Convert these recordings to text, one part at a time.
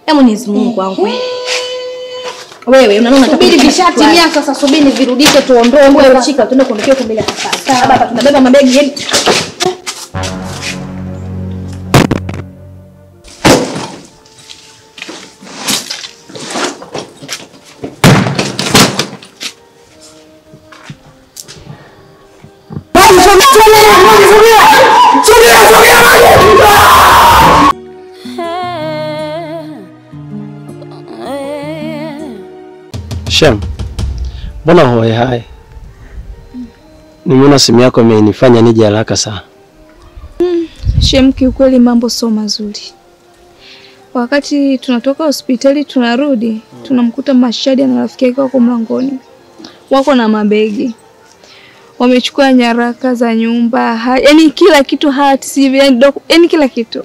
Ya Mwenyezi Mungu wangu. Wewe unaona unataka Subiri kunifanya kitu vishatimia sasa, subiri virudishe tuondoe. gani? Wewe shika tuende kuondokea huko mbele ya safari. Hapa hapa tunabeba mabegi yani. Shem, mbona hoe hai? Nimeona simu yako imenifanya nije haraka sana. Shem, kiukweli mambo sio mazuri. Wakati tunatoka hospitali tunarudi, tunamkuta Mashadi na rafiki yake wako mlangoni, wako na mabegi, wamechukua nyaraka za nyumba ha, yani kila kitu, hati CV, yani, doku, yani kila kitu.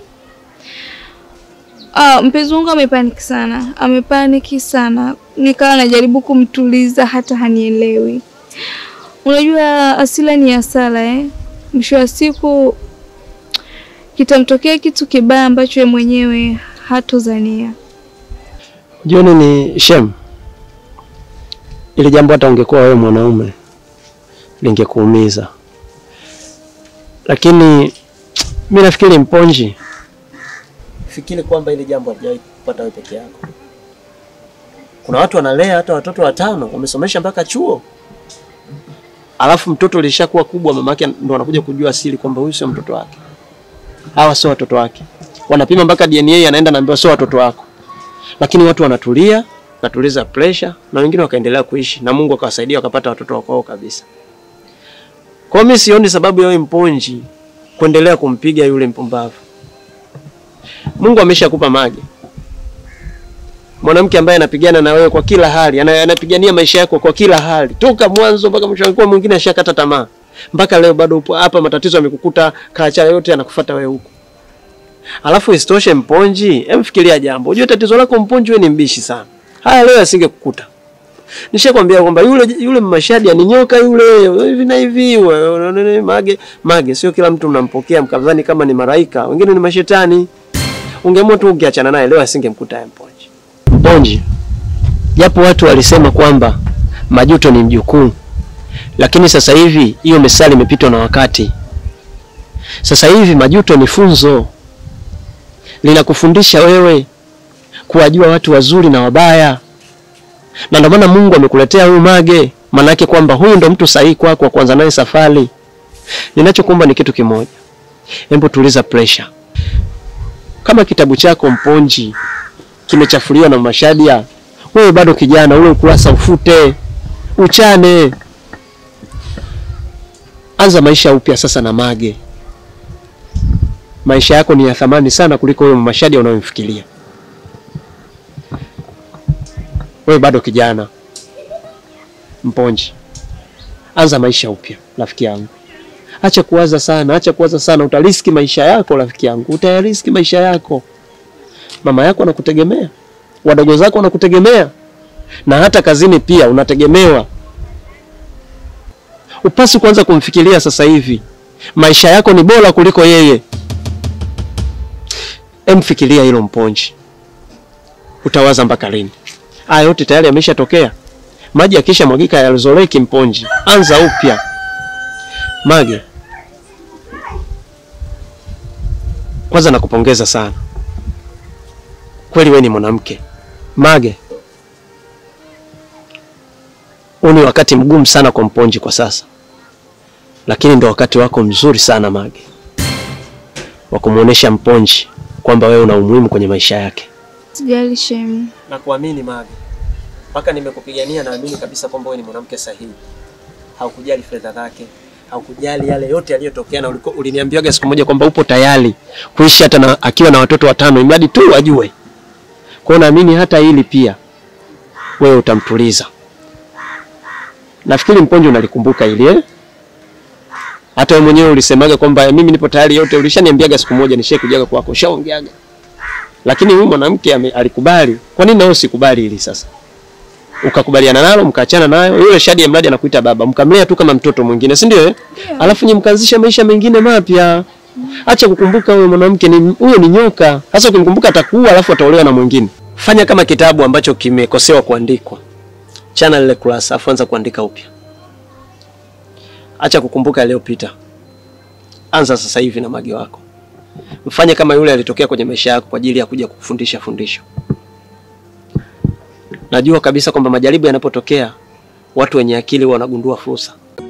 Ah, mpenzi wangu amepaniki sana, amepaniki sana, nikawa najaribu kumtuliza, hata hanielewi. Unajua asila ni asala eh? Mwisho wa siku kitamtokea kitu kibaya ambacho yeye mwenyewe hatozania. Jioni ni Shem, ili jambo hata ungekuwa wewe mwanaume lingekuumiza, lakini mi nafikiri Mponji, fikiri kwamba ili jambo halijawahi kupata wewe peke yako. Kuna watu wanalea hata watoto watano wamesomesha mpaka chuo, alafu mtoto lishakuwa kubwa, mamake ndo anakuja kujua asili kwamba huyu sio mtoto wake, hawa sio watoto wake. Wanapima mpaka DNA, anaenda naambiwa sio watoto wako lakini watu wanatulia, natuliza pressure na wengine wakaendelea kuishi na Mungu akawasaidia wakapata watoto wao kabisa. Kwa hiyo mimi sioni sababu ya wewe Mponji kuendelea kumpiga yule mpumbavu. Mungu ameshakupa Mage, mwanamke ambaye anapigana na wewe kwa kila hali, ana- anapigania maisha yako kwa kila hali, toka mwanzo mpaka mwisho. Alikuwa mwingine ashakata tamaa, mpaka leo bado upo hapa, matatizo yamekukuta, kaacha yote anakufuata wewe huko. Alafu isitoshe Mponji, hem fikiria jambo. Unajua tatizo lako Mponji, wewe ni mbishi sana. Haya leo asingekukuta. Nishakwambia kwamba yule yule Mashadi ni nyoka yule hivi na hivi. we- we- Mage Mage sio kila mtu mnampokea mkadhani kama ni maraika, wengine ni mashetani. Ungeamua tu ungeachana naye leo asingemkuta ya Mponji. Mponji. Japo watu walisema kwamba majuto ni mjukuu. Lakini sasa hivi hiyo mesali imepitwa na wakati. Sasa hivi majuto ni funzo linakufundisha wewe kuwajua watu wazuri na wabaya, na ndio maana Mungu amekuletea huyu Mage, maanake kwamba huyu ndo mtu sahihi kwako wa kuanza naye safari. Ninachokuomba ni kitu kimoja, hebu tuliza pressure. Kama kitabu chako Mponji kimechafuliwa na Mashadia, wewe bado kijana, ule ukurasa ufute, uchane, anza maisha upya sasa na Mage maisha yako ni ya thamani sana kuliko huyo Mashadi unayomfikiria. Wewe bado kijana Mponji, anza maisha upya rafiki yangu. Acha kuwaza sana, acha kuwaza sana, utariski maisha yako rafiki yangu, utayariski maisha yako. Mama yako anakutegemea, wadogo zako wanakutegemea, na hata kazini pia unategemewa. Upasi kuanza kumfikiria sasa hivi, maisha yako ni bora kuliko yeye. Emfikiria hilo Mponji, utawaza mpaka lini? Haya yote tayari yameshatokea. Maji yakisha mwagika yalizoleki. Mponji, anza upya. Mage, kwanza nakupongeza sana kweli, we ni mwanamke. Mage, huu ni wakati mgumu sana kwa Mponji kwa sasa, lakini ndo wakati wako mzuri sana Mage wa kumuonesha Mponji kwamba wewe una umuhimu kwenye maisha yake. Sijali Shem, Na kuamini Mage, mpaka nimekupigania, naamini kabisa kwamba wewe ni mwanamke sahihi. Haukujali fedha zake, haukujali yale yote yaliyotokea, na ulikuwa uliniambiaga siku moja kwamba upo tayari kuishi hata na, akiwa na watoto watano, imradi tu ajue. Kwa hiyo naamini hata hili pia wewe utamtuliza. Nafikiri Mponji unalikumbuka hili eh? Hata wewe mwenyewe ulisemaga kwamba mimi nipo tayari yote, ulishaniambiaga siku moja nishe kujaga kwako, ushaongeaga. Lakini huyu mwanamke ame- alikubali. Kwa nini na wewe usikubali hili sasa? Ukakubaliana nalo, mkaachana nayo. Yule Shadi ya mradi anakuita baba, mkamlea tu kama mtoto mwingine, si ndio? eh? Alafu nyinyi mkaanzisha maisha mengine mapya. Acha kukumbuka huyo mwanamke ni huyo ni nyoka. Sasa ukimkumbuka atakuua alafu ataolewa na mwingine. Fanya kama kitabu ambacho kimekosewa kuandikwa, chana lile kurasa, afu anza kuandika upya. Acha kukumbuka yaliyopita, anza sasa hivi na Mage wako. Mfanye kama yule alitokea kwenye maisha yako kwa ajili ya kuja kukufundisha fundisho. Najua kabisa kwamba majaribu yanapotokea, watu wenye akili huwa wanagundua fursa.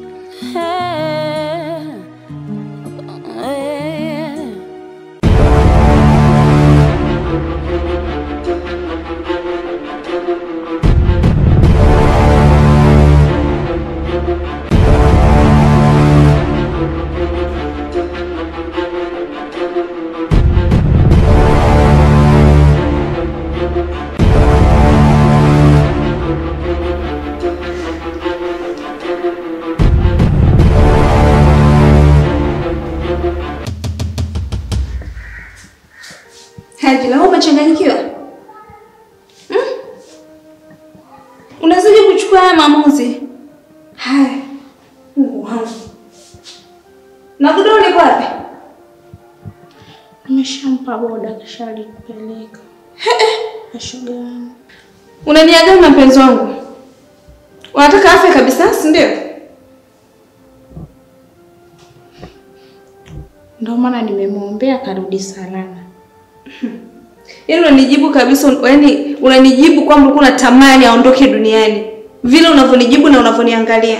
Haji, na wewe umechanganyikiwa? Hmm? Unawezaje kuchukua haya maamuzi? Haya. Mungu wangu. Na godoro liko wapi? Nimeshampa boda kashalipeleka. Ashoga yangu. Unaniaga na mpenzi wangu. Unataka afya kabisa, si ndio? Ndio maana nimemwombea karudi salama. Yaani unanijibu kabisa, yaani unanijibu kwamba ulikuwa unatamani aondoke duniani. Vile unavyonijibu na unavyoniangalia.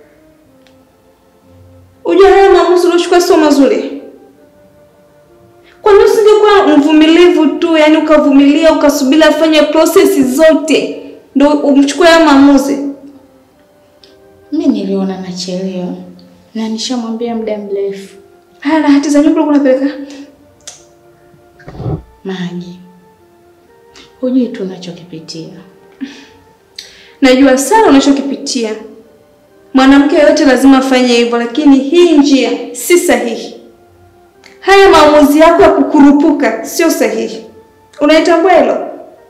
Unajua haya maamuzi uliochukua sio mazuri. Kwa nini usingekuwa mvumilivu tu, yaani ukavumilia ukasubiri afanye process zote ndio umchukue haya maamuzi? Mimi niliona nachelewa na nishamwambia muda mrefu. Haya, na hati za nyumba ulikuwa unapeleka? Maji, hujui tunachokipitia. Najua sana unachokipitia. Mwanamke yote lazima afanye hivyo, lakini hii njia si sahihi. Haya maamuzi yako ya kukurupuka sio sahihi. Unaitambua hilo?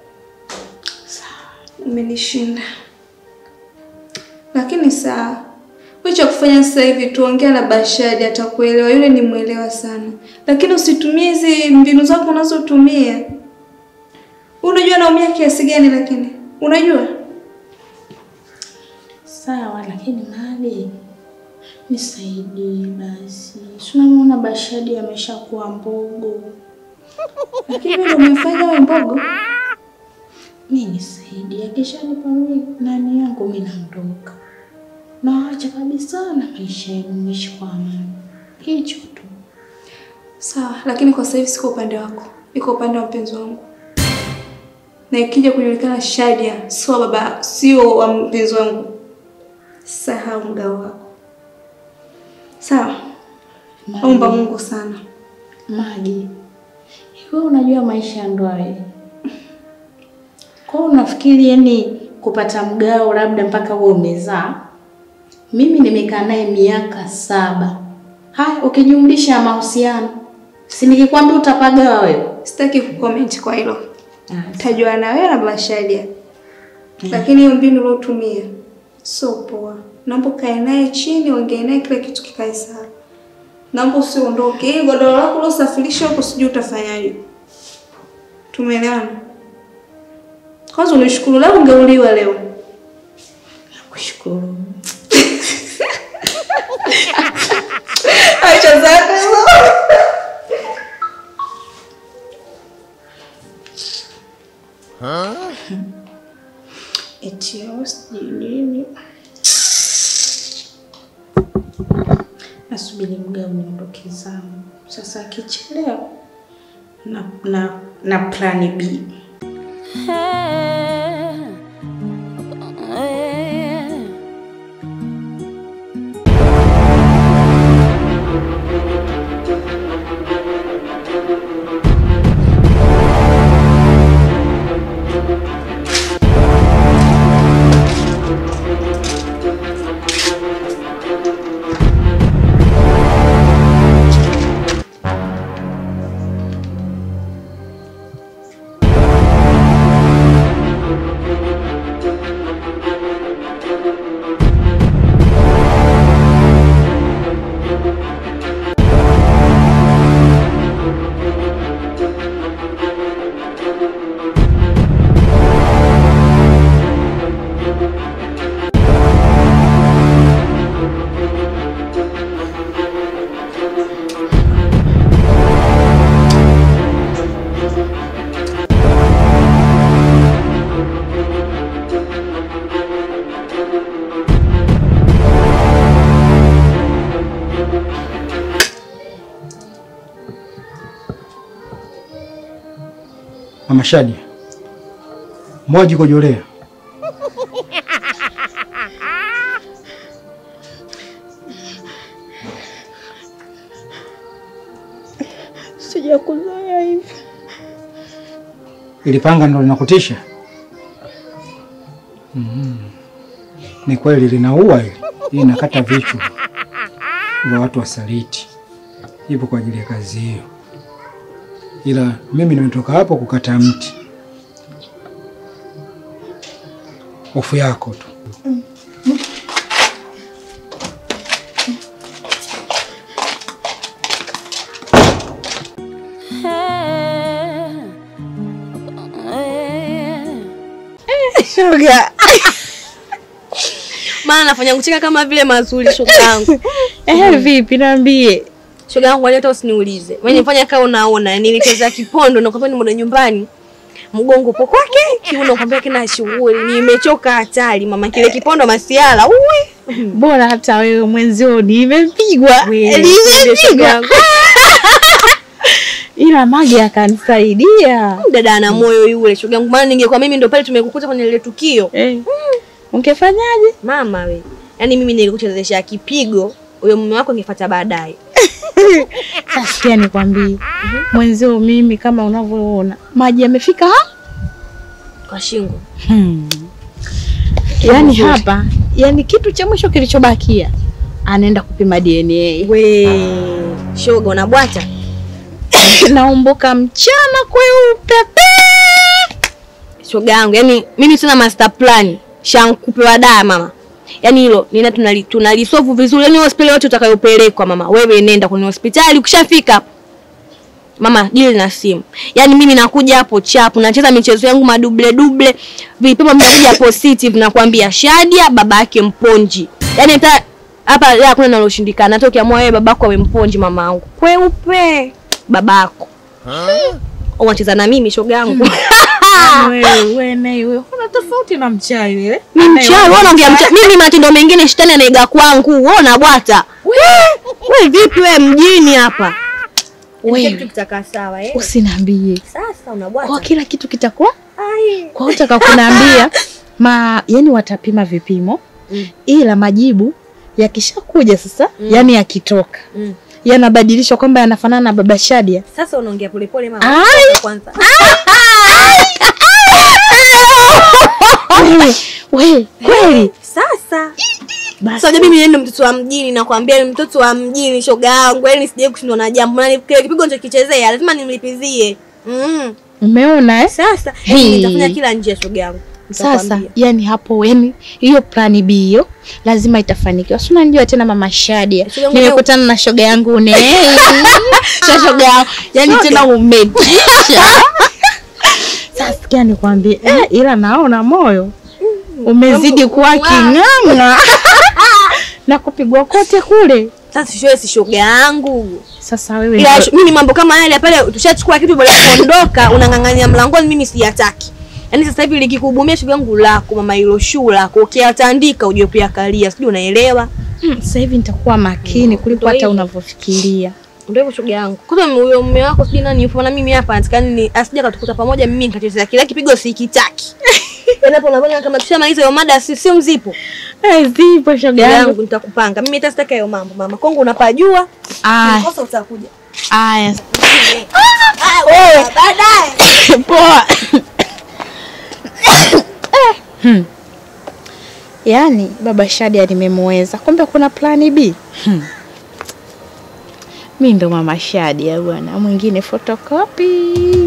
Umenishinda, lakini sawa. Wewe cha kufanya sasa hivi tuongea na Bashadi, atakuelewa. Yule ni mwelewa sana, lakini usitumie hizi mbinu zako unazotumia. Unajua naumia kiasi gani, lakini unajua Sawa, lakini Mali, nisaidie basi. Tunamwona Bashadi ameshakuwa mbogo. lakini wewe ndio umefanya wewe mbogo. Mi nisaidie, akishanipa mi nani yangu mi naondoka, nawaacha kabisa na maisha yenu, mwishi kwa amani. Hicho tu. Sawa, lakini kwa sasa hivi siko upande wako, iko upande wa mpenzi wangu, na ikija kujulikana Shadia sio baba, sio wa mpenzi wangu, sahau mgao wako. Sawa, omba Mungu sana. Magi, wewe unajua maisha ya ndoa wewe? Kwa hiyo unafikiri yani kupata mgao labda mpaka wewe umezaa? Mimi nimekaa naye miaka saba. Haya, ukijumlisha mahusiano, si nikikwambia utapagawa wewe? Sitaki kucomment kwa hilo, Ah, tajua na wewe na baba Shadia, lakini hiyo mbinu uliotumia sio poa. Naomba ukae naye chini, ongee naye, kila kitu kikae sawa. Naomba usiondoke. Hii godoro lako ulosafirisha huko, sijui utafanyaje. Tumeelewana? Kwanza unishukuru, leo ungeuliwa leo. nakushukuru. Acha zako hizo. Eti wewe sijui nini. Nasubiri mgao niondoke zangu. Sasa akichelewa na, na, na plani B. Mama Shadi, mbona jikojolea? Sijakuzoea hivi. Ili panga ndo linakutisha? Mhm. Ni kweli linaua hili. Hii inakata vichwa vya watu wasaliti. Ipo kwa ajili ya kazi hiyo, ila mimi nimetoka hapo kukata mti. Hofu yako tu. Shoga. Maana nafanya kucheka kama vile mazuri shoga yangu. Eh, vipi niambie. Shoga yangu wale hata usiniulize. Wewe nifanya kama unaona nilicheza kipondo na kwambia nimeenda nyumbani. Mgongo upo kwake, kiuno kwambia kina shughuli. Nimechoka hatari mama kile kipondo masiala. Uwe. Bora hata wewe mwenzio nimepigwa. Wewe, shoga Nimepigwa. yangu. Ila Mage akanisaidia. Dada ana moyo yule shoga yangu. Maana ningekuwa mimi ndo pale tumekukuta kwenye ile tukio. Eh. Ungefanyaje? Mama we. Yaani mimi nilikuchezesha kipigo. Huyo mume wako angefuata baadaye. Sasa sikia nikwambie. Mwenzio mimi kama unavyoona maji yamefika ha? Kwa shingo. Hmm. Yaani hapa, yani kitu cha mwisho kilichobakia anaenda kupima DNA. We. Shoga unabwata. Naumbuka mchana kweupe pe. shoga yangu yani mimi sina master plan shankupewa daa mama yani hilo nina tunali tunalisovu vizuri yani hospitali yote utakayopelekwa mama wewe nenda kwenye hospitali ukishafika hapo mama dili na simu yani mimi nakuja hapo chapu nacheza michezo yangu maduble duble vipimo vinakuja positive nakwambia Shadia baba yake mponji yani hata hapa ya hakuna naloshindikana hata ukiamua wewe babako awe mponji mama yangu kweupe babako unacheza na mimi shoga yangu Wewe wewe naye wewe una tofauti na mchai wewe. Mimi mchawi, wewe unaongea mchawi. Mimi matendo mengine shetani anaiga kwangu. Wewe unabwata. Wewe vipi wewe mjini hapa? Wewe. Kitu kitakaa sawa eh. Usiniambie. Sasa Kwa unabwata. kila kitu kitakuwa Ai. kwa utaka kuniambia ma yani watapima vipimo Mm. ila majibu yakishakuja sasa yani yakitoka Mm. yanabadilishwa kwamba yanafanana na baba Shadia. Sasa unaongea polepole mama. Ai. Kwanza. Wewe wewe kweli Sasa. basi Sasa mimi niende mtoto wa mjini nakwambia ni mtoto wa mjini shoga yangu. Yaani sije kushindwa na jambo. Na kile kipigo nilichokichezea lazima nimlipizie. Mm. umeona eh? Sasa Hii. yaani nitafanya kila njia shoga yangu. Sasa Nitakwambia. yani hapo yani hiyo plani B hiyo lazima itafanikiwa. Si unajua tena mama Shadia. Shoga yangu Nimekutana na shoga yangu ne. Sha shoga yangu. Yani Shoga. tena umetisha. Sasa sikia nikwambie, eh, ila naona moyo umezidi kuwa king'ang'a na kupigwa kote kule. Sasa sio si shoga yangu. Sasa wewe Ila ndio- mimi mambo kama yale pale tushachukua kitu bora kuondoka unang'ang'ania mlangoni mimi siyataki. Yaani sasa hivi likikubumia shughuli yangu lako mama hilo shuu lako ukiatandika uje pia kalia sijui unaelewa. Hmm, sasa hivi nitakuwa makini kuliko Ndio hata hivyo. unavyofikiria. Ndio hivyo shughuli yangu. Kwanza huyo mume wako sijui nani yupo na mimi hapa natikani ni asije katukuta pamoja mimi nikachezea kile kipigo sikitaki. Yaani hapo unaona kama tushamaliza hiyo mada si si mzipo. Eh, zipo shoga Shughuli yangu. yangu nitakupanga. Mimi hata sitaki hayo mambo mama. Kongo unapajua. Aya, Kosa utakuja. aya. Ah, wewe baadaye. Poa. Hmm. Yaani baba Shadia nimemweza, kumbe kuna plani B. Hmm. Mi ndo mama Shadia bwana, mwingine photocopy.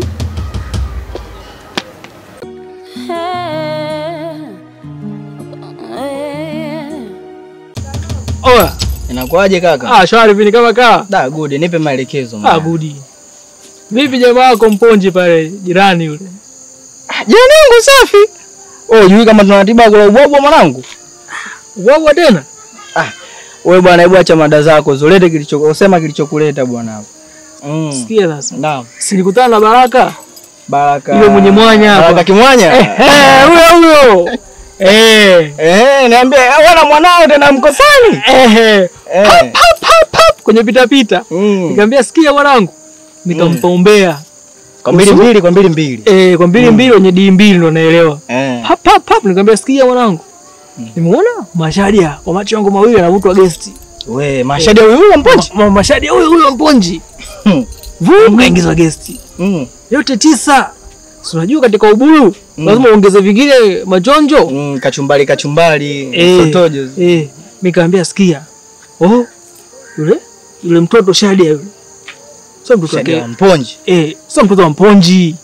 Oya, Inakuaje kaka? ah, shwari vini kama kaa. Da, good, nipe maelekezo Ah, mwana. gudi. Vipi jamaa wako mponji pale jirani yule? Jirani yangu safi. Oh, jui kama tunatiba kula ubwabwa mwanangu? Ubwabwa tena? Wewe bwana, hebu acha mada zako, zolete kilicho usema kilichokuleta bwana hapo. Mm. Sikia sasa. Naam. Silikutana na Baraka. Baraka. Yule mwenye mwanya hapa. Baraka kimwanya? Eh, huyo huyo. Eh. Eh, niambie wana mwanao tena mkosani? Eh. Eh. Pap, pap, pap, kwenye pita pita. Mm. Nikamwambia sikia mwanangu. Nikampa umbea. Kwa mbili mbili, kwa mbili mbili. Eh, kwa mbili mbili wenye dii mbili ndo naelewa. Eh. Hap hap hap nikamwambia sikia mwanangu. Nimeona Mashadia kwa macho yangu mawili anavutwa gesti. We, mashadi huyu huyu mponji. Ma, Mashadia huyo huyo mponji. Hmm. Vum kaingizwa gesti. Mm. Yote tisa. Si unajua katika uburu lazima uongeze vingine majonjo. Mm, kachumbari kachumbari, Eh, sotojo. Eh, nikamwambia sikia. Oh, yule yule mtoto Shadia yule. Sio mtoto Shadi wake. wa mponji. Eh, sio mtoto wa mponji.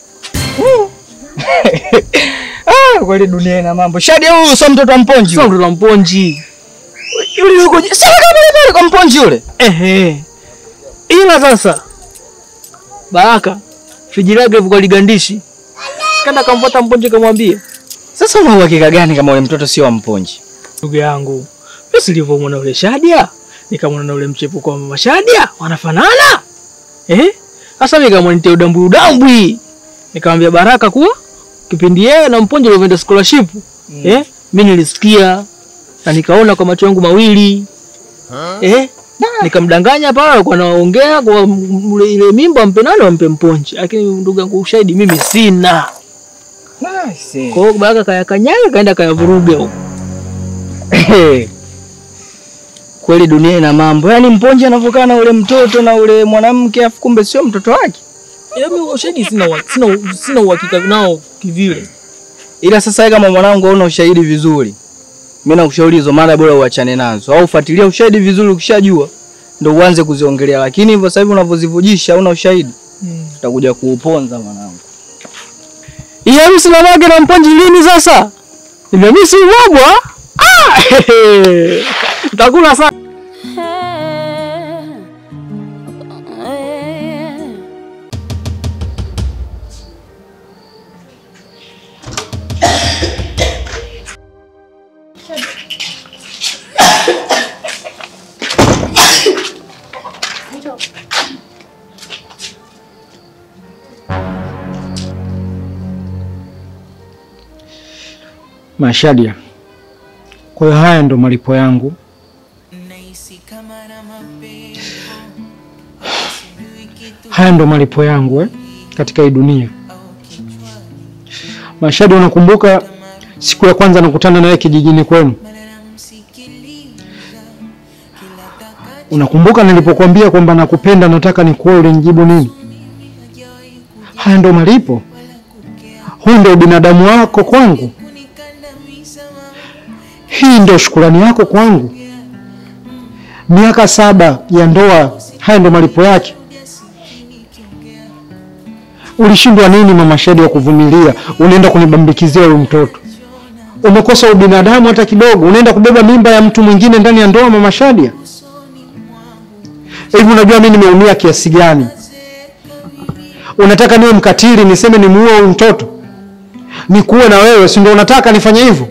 Ah, kweli dunia ina mambo. Shadi huyu sio mtoto wa mponji. Sio huyu. mtoto wa mponji. Yule yuko je- sio kama pale pale kwa mponji yule. Ehe. Ila sasa Baraka friji lake hivyo kwa ligandishi. Kanda kamfuata mponje kamwambia, Sasa una uhakika gani kama yule mtoto sio wa mponji? ndugu yangu, mimi silivyomwona yule Shadia, nikamwona na yule mchepuko wa mama Shadia, wanafanana. Eh? Sasa mimi nikamwanitia udambwi udambwi. Nikamwambia Baraka kuwa kipindi yeye na mponje walivyoenda scholarship. Eh? Mimi nilisikia na nikaona kwa macho yangu mawili. Eh? Nikamdanganya pale alikuwa anaongea kwa m- ule- ile mimba ampe nani ampe mponje. Lakini ndugu yangu ushahidi mimi sina. Nice. Kwa hiyo Baraka kaya kanyaga kaenda kayavuruga huko. Kweli dunia ina mambo. Yaani mponji anavyokaa na ule mtoto na ule mwanamke afu kumbe sio mtoto wake. Yaani ushahidi sina wa- sina sina uhakika nao kivile. Ila sasa wewe kama mwanangu hauna ushahidi vizuri. Mimi nakushauri hizo mara bora uachane nazo au fuatilia ushahidi vizuri ukishajua ndio uanze kuziongelea, lakini hivyo sasa hivi unavyozivujisha hauna ushahidi utakuja kuuponza mwanangu. Iya harusi na mage na mponji lini sasa? Nimemisi ubwabwa. Ah! Utakula sana. Mashadia, kwa hiyo haya ndo malipo yangu. Haya ndo malipo yangu eh, katika hii dunia. Mashadia, unakumbuka siku ya kwanza nakutana nawe kijijini kwenu? Unakumbuka nilipokuambia kwamba nakupenda, nataka nikuoe, ulinijibu nini? Haya ndo malipo. Huu ndio ubinadamu wako kwangu. Hii ndio shukurani yako kwangu. Miaka saba ya ndoa, haya ndio malipo yake. Ulishindwa nini mama Shadi wa kuvumilia? Unaenda kunibambikizia huyu mtoto, umekosa ubinadamu hata kidogo. Unaenda kubeba mimba ya mtu mwingine ndani ya ndoa, mama Shadia. Hivi unajua mimi nimeumia kiasi gani? Unataka niwe mkatili, niseme nimuue huyu mtoto, nikuwe na wewe, si ndio unataka nifanye hivyo?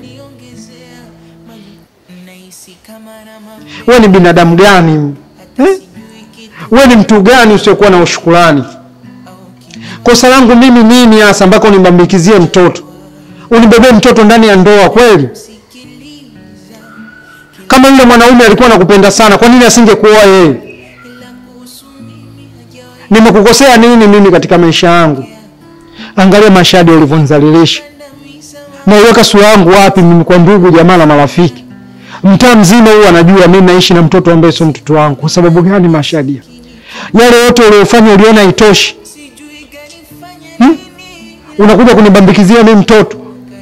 Wewe ni binadamu gani eh? Wewe ni mtu gani usiokuwa na ushukurani? Kosa langu mimi nini hasa ambako unibambikizie mtoto, unibebee mtoto ndani ya ndoa kweli? Kama yule mwanaume alikuwa anakupenda sana, kwa nini asingekuoa yeye? Nimekukosea nini mimi katika maisha yangu? Angalia Mashadi ulivyonizalilisha. Naiweka sura yangu wapi mimi kwa ndugu jamaa na marafiki? Mtaa mzima huu anajua mimi naishi na mtoto ambaye sio mtoto wangu. Kwa sababu gani Mashadia? Yale yote uliyofanya uliona itoshi. Hmm? Unakuja kunibambikizia mimi mtoto.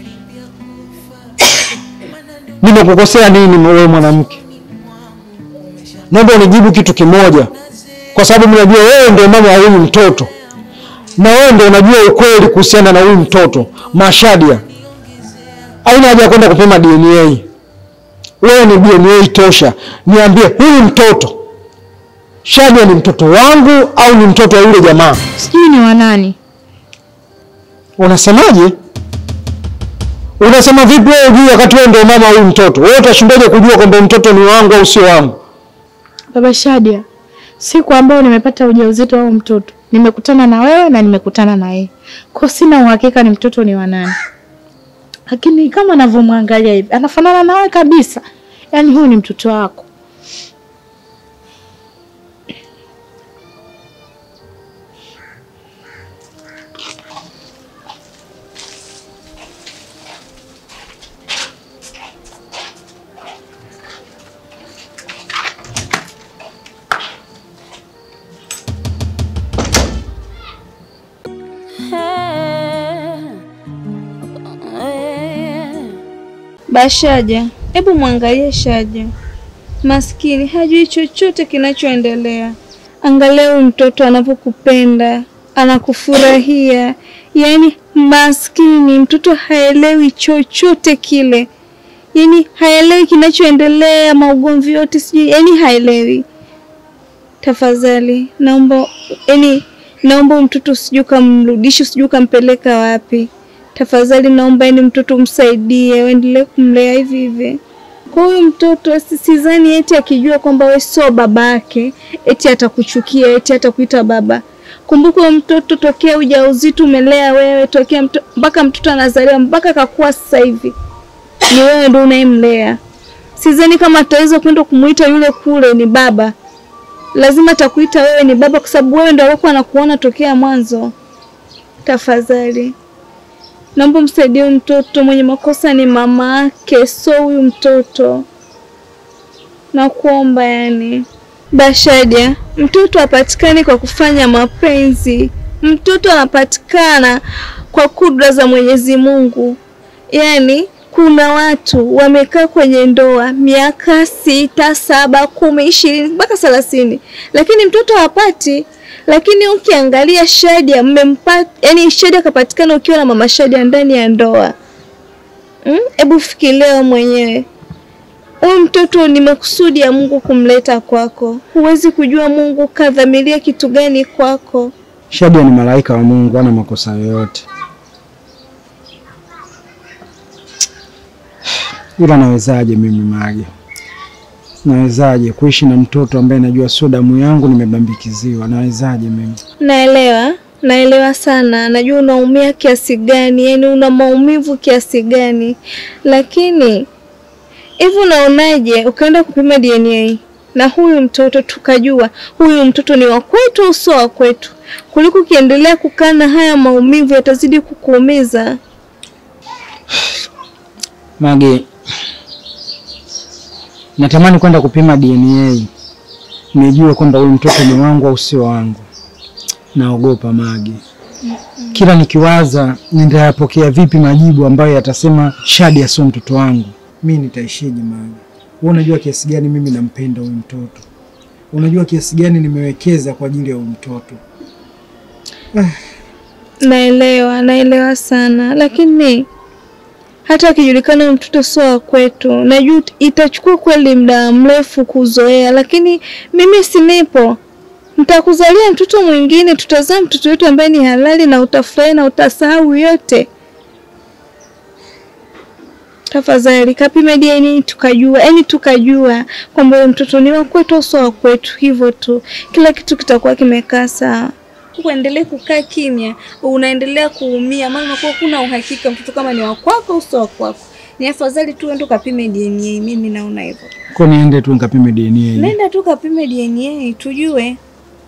Nimekukosea nini wewe mwanamke? Naomba unijibu kitu kimoja, kwa sababu mimi najua wewe ndio mama wa huyu mtoto na wewe ndio unajua ukweli kuhusiana na huyu mtoto Mashadia. Haina haja ya kwenda kupima DNA. Wewe ni DNA tosha. Niambie, huyu mtoto Shadia ni mtoto wangu au ni mtoto wa yule jamaa? Sijui ni wanani. Unasemaje? Unasema vipi wewe juu wakati wewe ndio mama wa huyu mtoto? Wewe utashindaje kujua kwamba mtoto ni wangu au sio wangu? Baba Shadia, siku ambayo nimepata ujauzito wa mtoto nimekutana na wewe na nimekutana na yeye, kwa sina uhakika ni mtoto ni wa nani, lakini kama anavyomwangalia hivi anafanana na wewe kabisa. Yaani huyu ni mtoto wako. Bashaja, hebu mwangalie Shaja, maskini hajui chochote kinachoendelea. Angalia huyu mtoto anavyokupenda, anakufurahia. Yaani maskini mtoto haelewi chochote kile, yaani haelewi kinachoendelea, maugomvi yote sijui, yaani haelewi. Tafadhali naomba, yaani naomba huyu mtoto sijui kamrudishe, sijui kampeleka wapi. Tafadhali naomba yani mtoto msaidie, uendelee kumlea hivi hivi. Kwa huyu mtoto si- sidhani eti akijua kwamba wewe sio babake, eti atakuchukia, eti atakuita baba. Kumbuka huyu mtoto tokea ujauzito umelea wewe, tokea mto, mpaka mtoto anazaliwa mpaka akakuwa sasa hivi ni wewe ndio unayemlea. Sidhani kama ataweza kwenda kumuita yule kule ni baba. Lazima atakuita wewe ni baba, kwa sababu wewe ndio alikuwa anakuona tokea mwanzo. Tafadhali naomba msaidie huyu mtoto, mwenye makosa ni mama yake, sio huyu mtoto. Nakuomba yani. Bashaja, mtoto hapatikani kwa kufanya mapenzi. Mtoto anapatikana kwa kudra za Mwenyezi Mungu. Yaani kuna watu wamekaa kwenye ndoa miaka sita, saba, kumi, ishirini mpaka thelathini, lakini mtoto hapati. Lakini ukiangalia Shadia mmempata, yani Shadia akapatikana ukiwa na mama Shadia ndani ya ndoa. Hebu mm? Fikiria wewe mwenyewe huyu mtoto ni makusudi ya Mungu kumleta kwako. Huwezi kujua Mungu kadhamiria kitu gani kwako. Shadia ni malaika wa Mungu, hana makosa yoyote. Ila nawezaje mimi Mage, nawezaje kuishi na mtoto ambaye najua sio damu yangu, nimebambikiziwa? Nawezaje mimi? Naelewa, naelewa sana, najua unaumia kiasi gani, yani una maumivu kiasi gani, lakini hivi unaonaje ukaenda kupima DNA na huyu mtoto tukajua huyu mtoto ni wa kwetu au sio wa kwetu, kuliko ukiendelea kukaa na haya maumivu yatazidi kukuumiza. Mage, natamani kwenda kupima DNA nijue kwamba huyu mtoto ni wangu au sio wangu. Naogopa Mage, kila nikiwaza nitayapokea vipi majibu ambayo yatasema Shadia sio mtoto wangu. Mi nitaishije Mage? Wewe unajua kiasi gani mimi nampenda huyu mtoto, unajua kiasi gani nimewekeza kwa ajili ya huyu mtoto. Naelewa, naelewa sana, lakini hata akijulikana huyu mtoto sio wa kwetu, najua itachukua kweli muda mrefu kuzoea, lakini mimi sinipo. Nitakuzalia mtoto mwingine, tutazaa mtoto wetu ambaye ni halali, na utafurahi na utasahau yote. Tafadhali kapime DNA tukajua, yani tukajua kwamba huyu mtoto ni wa kwetu au sio wa kwetu, hivyo tu, kila kitu kitakuwa kimekaa sawa. Uendelee kukaa kimya, unaendelea kuumia, maana unakuwa kuna uhakika mtoto kama ni wa kwako au sio wa kwako. Ni afadhali tu uende ukapime DNA, mimi naona hivyo. Kwa niende tu nikapime DNA. Nenda tu kapime DNA tujue.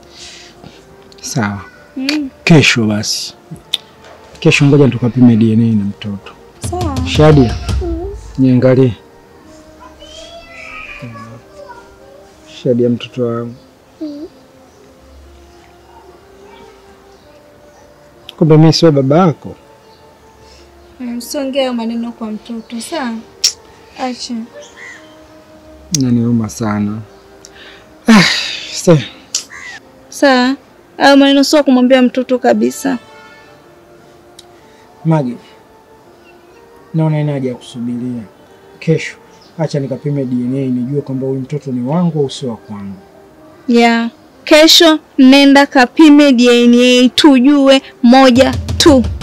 Sawa. Mm, Kesho basi, kesho ngoja tukapime DNA na mtoto. sawa. Shadia, niangalie. Shadia, mtoto wangu. Kumbe mimi sio baba yako. Mm, Usiongee hayo maneno kwa mtoto, sawa? Acha. Naniuma sana. Ah, se- Sawa. Hayo maneno sio kumwambia mtoto kabisa. Magi, naona ina haja ya kusubiria. Kesho acha nikapime DNA nijue kwamba huyu mtoto ni wangu au sio wa kwangu. Ya. Kesho nenda kapime DNA tujue moja tu.